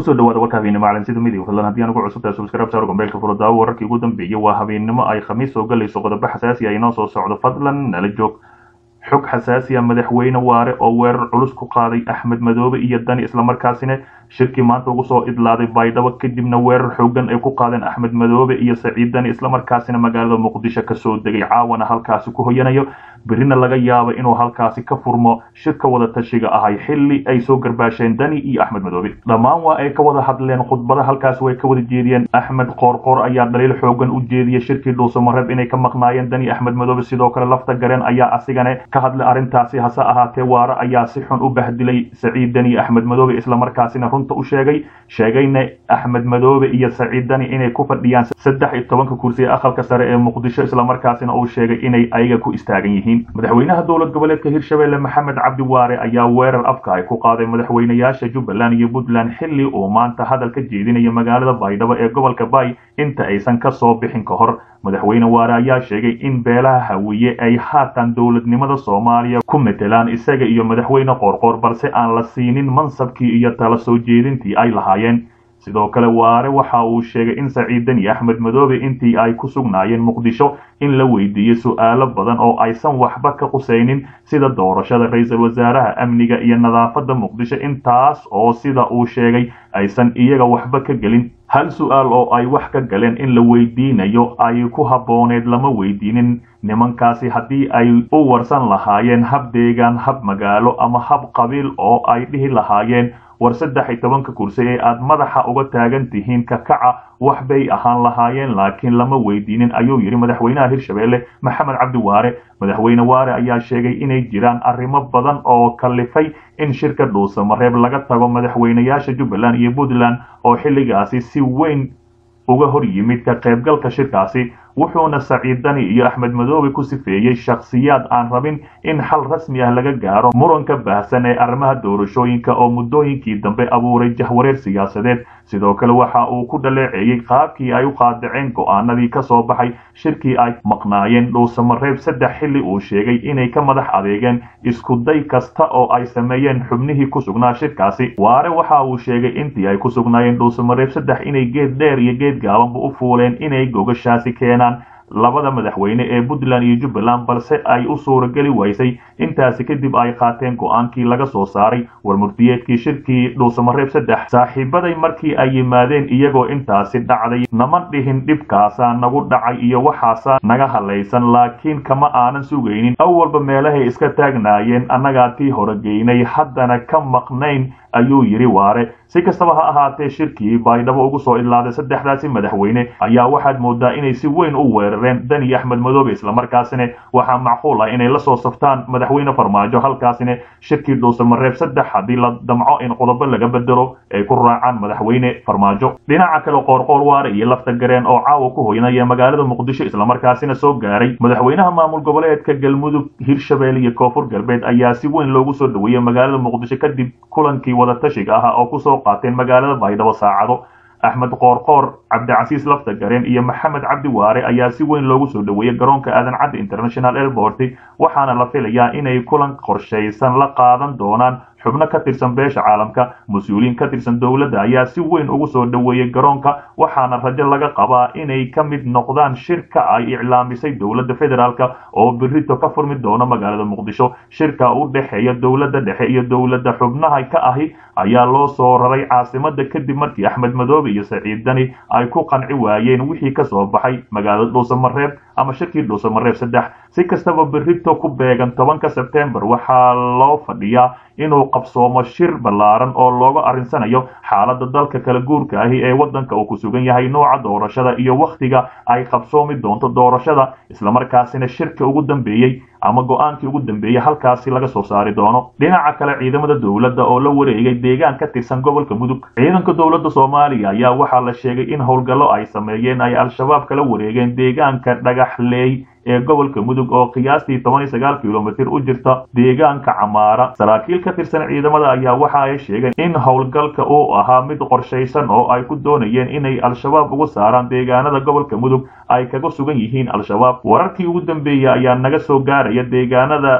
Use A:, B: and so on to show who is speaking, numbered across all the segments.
A: kusoo dhawaada warka habeennimo caalamsida midig fadlan haddii aan ugu cusubtahay subscribe saar gombeelka furo daawo wararkii ugu dambeeyey waa habeennimo ay khamiis soo galayso qodobo xasaasi ah inoo soo socdo fadlan nala joog xog xasaasi ah madaxweyne waare oo weerar culus ku qaaday axmed madoobe iyo dani islamarkaasina shirkii maanta ugu soo idlaaday baydhabo kadibna weerar xoogan ay ku qaadeen axmed madoobe iyo saciid dani islamarkaasina magaalada muqdisho kasoo degay caawana halkaasi ku hoyanayo berina laga yaabo inuu halkaasi ka furmo shirka wada tashiga ahay xilli ay soo garbaasheen dani iyo axmed madoobe dhammaan waa ay ka wada hadleen khudbada halkaasi way ka wada jeediyeen axmed qoorqoor ayaa dhaliil xoogan u jeediyey shirkii dhuusamareeb inay ka maqnaayeen dani axmed madoobe sidoo kale lafta gareen ayaa asigane ka hadlay arrintaasi hase ahaatee waare ayaa si xun u bahdilay saciid dani axmed madoobe islamarkaasina runta u sheegay sheegayna axmed madoobe iyo saciid dani inay ku fadhiyaan saddex iyo tobanka kursi ee aqalka sare ee muqdisho islamarkaasina uu sheegay inay ayaga ku istaagan yihiin madaxweynaha dowlad goboleedka hirshabelle maxamed cabdi waare ayaa weerar afka ay ku qaaday madaxweynayaasha jubbaland iyo puntland xilli uu maanta hadal ka jeedinaya magaalada baydhabo ee gobolka bay inta aysan ka soo bixin ka hor madaxweyne waare ayaa sheegay in beelaha hawiye ay haatan dowladnimada soomaaliya ku metelaan isaga iyo madaxweyne qoorqoor balse aan la siinin mansabkii iyo tala soo jeedintii ay lahaayeen sidoo kale waare waxa uu sheegay in saciidan iyo axmed madoobe intii ay ku sugnaayeen muqdisho in la weydiiyey su-aalo badan oo aysan waxba ka qusaynin sida doorashada ra-iisul wasaaraha amniga iyo nadaafadda muqdisho intaas oo sida uu sheegay aysan iyaga waxba ka gelin hal su-aal oo ay wax ka galeen in la weydiinayo ay ku habbooneed lama weydiinin nimankaasi haddii ay u warsan lahaayeen hab deegaan hab magaalo ama hab qabiil oo ay dhihi lahaayeen war saddex iyo tobanka kursi ee aad madaxa uga taagan tihiin ka kaca wax bay ahaan lahaayeen laakiin lama weydiinin ayuu yidhi madaxweynaha hirshabelle maxamed cabdi waare madaxweyne waare ayaa sheegay inay jiraan arrimo badan oo kalifay in shirka dhuusamareeb laga tago madaxweynayaasha jubbaland iyo puntland oo xilligaasi si weyn uga hor yimid ka qaybgalka shirkaasi wuxuuna saciid dani iyo axmed madoobe ku sifeeyey shakhsiyaad aan rabin in xal rasmi ah laga gaaro muranka baahsan ee arrimaha doorashooyinka oo muddooyinkii dambe abuuray jahwareer siyaasadeed sidoo kale waxa uu ku dhaleeceeyey qaabkii ay u qaadaceen go'aanadii ka soo baxay shirkii ay maqnaayeen dhuusamareeb saddex xilli uu sheegay inay ka madax adeegeen iskuday kasta oo ay sameeyeen xubnihii ku sugnaa shirkaasi waare waxa uu sheegay intii ay ku sugnaayeen dhuusamareeb saddex inay geed dheer iyo geed gaabanba u fuuleen inay gogashaasi keenaan labada madaxweyne ee puntland iyo jubbaland balse ay u suurageli waysay intaasi kadib ay qaateen go-aankii laga soo saaray warmurtiyeedkii shirkii dhuusamareeb saddex saaxiibaday markii ay yimaadeen iyagoo intaasi dhacday nama dhihin dhibkaasaa nagu dhacay iyo waxaasaa naga halaysan laakiin kama aanan sugaynin awalba meelahay iska taagnaayeen annagaa tii horegeynay haddana ka maqnayn ayuu yidhi waare si kastaba ha ahaatee shirkii baydhabo ugu soo idlaaday saddexdaasi madaxweyne ayaa waxaad moodaa inay si weyn u weerareen dani axmed madoobe islamarkaasina waxaa macquul ah inay la soo saftaan madaxweyne farmaajo halkaasina shirkii dhuusamareeb saddex haddii la damco in qodobo laga bedelo ay ku raacaan madaxweyne farmaajo dhinaca kale qoorqoor waare iyo lafta gareen oo caawa ku hoynaya magaalada muqdisho islamarkaasina soo gaaray madaxweynaha maamul goboleedka galmudug hirshabelle iyo koonfur galbeed ayaa si weyn loogu soo dhaweeyey magaalada muqdisho kadib kulankii wadatashiga ah oo kusoo qaateen magaalada baydhabo saacado axmed qoorqoor cabdicasiis lafta gareen iyo maxamed cabdi waare ayaa si weyn loogu soo dhaweeyey garoonka aadan cadde international airport waxaana la filayaa inay kulan qorshaysan la qaadan doonaan xubno ka tirsan beesha caalamka mas-uuliyiin ka tirsan dowladda ayaa si weyn ugu soo dhaweeyey garoonka waxaana rajo laga qabaa inay ka mid noqdaan shirka ay iclaamisay dowladda federaalk oo berito ka furmi doono magaalada muqdisho shirka u dhexeeya dowladda dhexe iyo dowladda xubnaha ka ahi ayaa loo soo raray caasimada kadib markii axmed madoobe iyo saciid dani ay ku qanci waayeen wixii ka soo baxay magaalada dhuusamareeb ama shirkii dhuusamareeb saddex si kastaba berito ku beegan tobanka sebtembar waxaa loo fadhiyaa inuu qabsoomo shir ballaaran oo looga arrinsanayo xaaladda dalka kala guurka ahi ee waddanka uu ku sugan yahay nooca doorashada iyo wakhtiga ay qabsoomi doonto doorashada islamarkaasina shirka ugu dambeeyey ama go-aankii ugu dambeeyey halkaasi laga soo saari doono dhinaca kale ciidamada dowladda oo la wareegay deegaan ka tirsan gobolka mudug ciidanka dowladda soomaaliya ayaa waxaa la sheegay in howlgallo ay sameeyeen ay al-shabaab kala wareegeen deegaanka dhagaxleey ee gobolka mudug oo qiyaastii toban iyo sagaal kilomitir u jirta deegaanka camaara saraakiil ka tirsan ciidamada ayaa waxa ay sheegeen in howlgalka uu ahaa mid qorshaysan oo ay ku doonayeen inay al-shabaab ugu saaraan deegaanada gobolka mudug ay kaga sugan yihiin al-shabaab wararkii ugu dambeeyey ayaa naga soo gaaraya deegaanada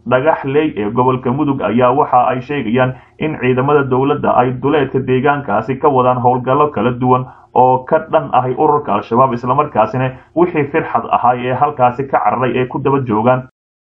A: dhagaxley ee gobolka mudug ayaa waxa ay sheegayaan in ciidamada dowladda ay duleedka deegaankaasi ka wadaan howlgallo kala duwan oo ka dhan ahay ururka al-shabaab islamarkaasina wixii firxad ahay ee halkaasi ka cararay ee ku daba joogaan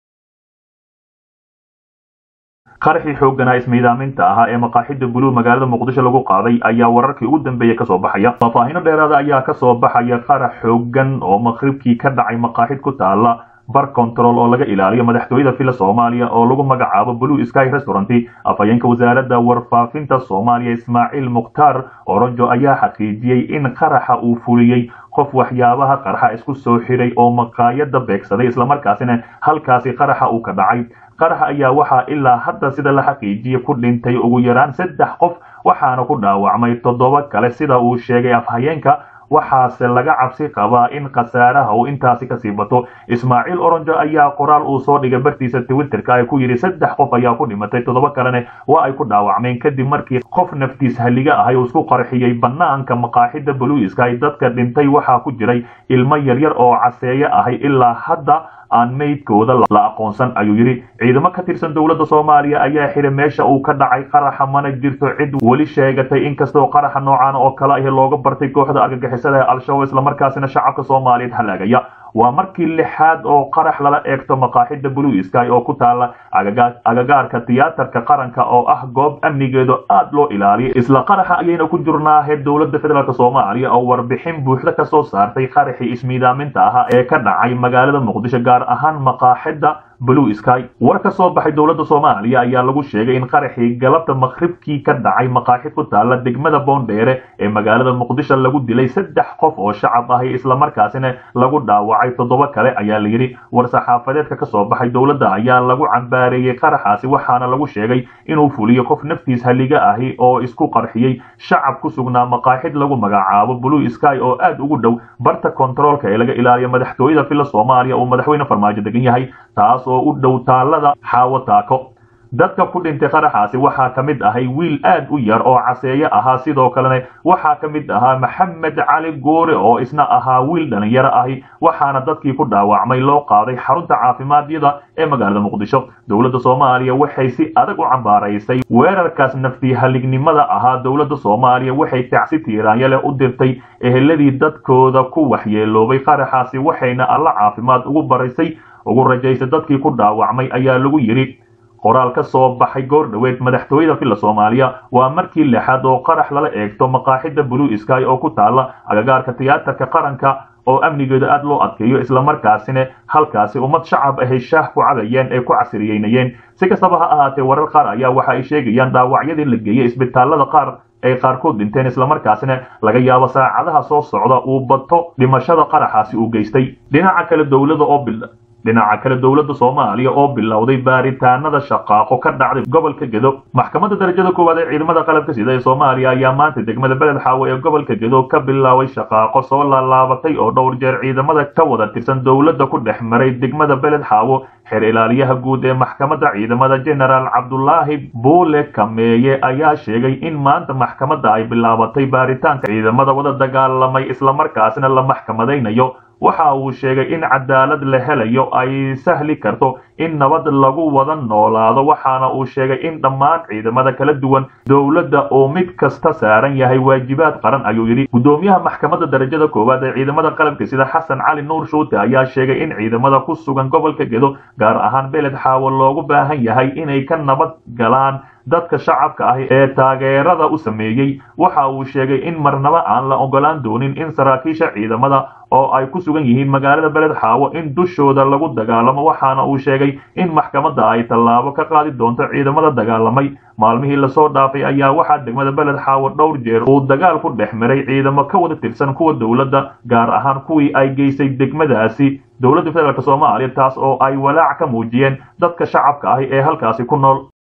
A: qaraxii xoogganaa ismiidaaminta ahaa ee maqaaxida buluug magaalada muqdisho lagu qaaday ayaa wararkii ugu dambeeyey kasoo baxaya faahfaahino dheeraada ayaa kasoo baxaya qarax xooggan oo maqribkii ka dhacay maqaaxid ku taala bar control oo laga ilaaliyo madaxtooyada fila soomaaliya oo lagu magacaabo blue sky restaurant afhayeenka wasaaradda warfaafinta soomaaliya ismaaciil mukhtaar oronjo ayaa xaqiijiyey in qaraxa uu fuliyey qof waxyaabaha qarxa isku soo xiray oo maqaayada beegsaday islamarkaasina halkaasi qaraxa uu ka dhacay qaraxa ayaa waxaa ilaa hadda sida la xaqiijiyey ku dhintay ugu yaraan saddex qof waxaana ku dhaawacmay toddoba kale sida uu sheegay afhayeenka waxaase laga cabsi qabaa in khasaaraha uu intaasi kasii bato ismaaciil oronjo ayaa qoraal uu soo dhigay bartiisa twitterka ay ku yidhi saddex qof ayaa ku dhimatay toddoba kalena waa ay ku dhaawacmeen kadib markii qof naftiis halliga ahay uu isku qarxiyey banaanka maqaaxida buluiska ay dadka dhintay waxaa ku jiray ilmo yaryar oo caseeye ahay ilaa hadda aan meydkooda la aqoonsan ayuu yidhi ciidamo ka tirsan dowladda soomaaliya ayaa xidhay meesha uu ka dhacay qaraxa mana jirto cid weli sheegatay inkastoo qaraxa noocan oo kale ahi looga bartay kooxda argagixisada ee al-shabaab islamarkaasina shacabka soomaaliyeed halaagaya waa markii lixaad oo qarax lala eegto maqaaxida blue sky oo ku taala agagaarka tiyaatarka qaranka oo ah goob amnigeedu aad loo ilaaliyay isla qaraxa ayayna ku jirnaahe dowladda federaalk soomaaliya oo warbixin buuxda ka soo saartay qaraxii ismiidaaminta ahaa ee ka dhacay magaalada muqdisho gaar ahaan maqaaxida blue sky war ka soo baxay dowladda soomaaliya ayaa lagu sheegay in qaraxii galabta maqribkii ka dhacay maqaaxid ku taala degmada boondheere ee magaalada muqdisho lagu dilay saddex qof oo shacab ahi islamarkaasina lagu dhaawacay toddoba kale ayaa la yidhi war saxaafadeedka ka soo baxay dowladda ayaa lagu cambaareeyey qaraxaasi waxaana lagu sheegay inuu fuliyo qof naftiis halliga ahi oo isku qarxiyey shacab ku sugnaa maqaaxid lagu magacaabo blue sky oo aad ugu dhow barta kontaroolka ee laga ilaaliyo madaxtooyada fila soomaaliya uu madaxweyne farmaajo degan yahay taas oo u dhow taalada xaawo taako dadka ku dhintay qaraxaasi waxaa ka mid ahay wiil aad u yar oo caseeye ahaa sidoo kalena waxaa ka mid ahaa maxamed cali goore oo isna ahaa wiil dhalinyaro ahi waxaana dadkii ku dhaawacmay loo qaaday xarunta caafimaadiyada ee magaalada muqdisho dowladda soomaaliya waxay si adag u cambaaraysay weerarkaas nafti halignimada ahaa dowladda soomaaliya waxay tacsi tiiraanyale u dirtay eheladii dadkooda ku waxyeeloobay qaraxaasi waxayna alla caafimaad ugu baraysay ugu rajaysay dadkii ku dhaawacmay ayaa lagu yidhi qoraal ka soo baxay goor dhoweed madaxtooyada filla soomaaliya waa markii lixaad oo qarax lala eegto maqaaxida blue sky oo ku taala agagaarka tiyaatarka qaranka oo amnigeeda aad loo adkeeyo islamarkaasina halkaasi ummad shacab ahay shaah ku cadayeen ee ku casriyeynayeen si kastaba ha ahaatee warar qaar ayaa waxa ay sheegayaan dhaawacyadii la geeyey isbitaalada qaar ay qaarkood dhinteen islamarkaasina laga yaabo saacadaha soo socda uu bato dhimashada qaraxaasi uu geystay dhinaca kale dowlada oo bil dhinaca kale dowladda soomaaliya oo bilowday baaritaanada shaqaaqo ka dhacday gobolka gedo maxkamadda darajada koowaad ee ciidamada qalabka sida ee soomaaliya ayaa maanta degmada beled xaawo ee gobolka gedo ka bilaabay shaqaaqo soo laalaabatay oo dhowr jeer ciidamada ka wada tirsan dowladda ku dhex maray degmada beled xaawo xeer ilaaliyaha guud ee maxkamadda ciidamada genaraal cabdulaahi buule kameeye ayaa sheegay in maanta maxkamadda ay bilaabatay baaritaanka ciidamada wada dagaalamay islamarkaasina la maxkamadaynayo waxa uu sheegay in cadaalad la helayo ay sahli karto in nabad lagu wada noolaado waxaana uu sheegay in dhammaan ciidamada kala duwan dowladda oo mid kasta saaran yahay waajibaad qaran ayuu yidhi guddoomiyaha maxkamadda darajada koowaad ee ciidamada qalabka sida xasan cali nuur shuute ayaa sheegay in ciidamada ku sugan gobolka gedo gaar ahaan beled xaawo loogu baahan yahay inay ka nabad galaan dadka shacabka ah ee taageerada u sameeyey waxa uu sheegay in marnaba aan la ogolaan doonin in saraakiisha ciidamada oo ay ku sugan yihiin magaalada beled xaawo in dushooda lagu dagaalamo waxaana uu sheegay in maxkamadda ay tallaabo ka qaadi doonto ciidamada dagaalamay maalmihii lasoo dhaafay ayaa waxaa degmada beled xaawo dhowr jeer uu dagaal ku dhex maray ciidamo ka wada tirsan kuwa dowladda gaar ahaan kuwii ay geysay degmadaasi dowladda federaalk soomaaliya taas oo ay walaac ka muujiyeen dadka shacabka ahi ee halkaasi ku nool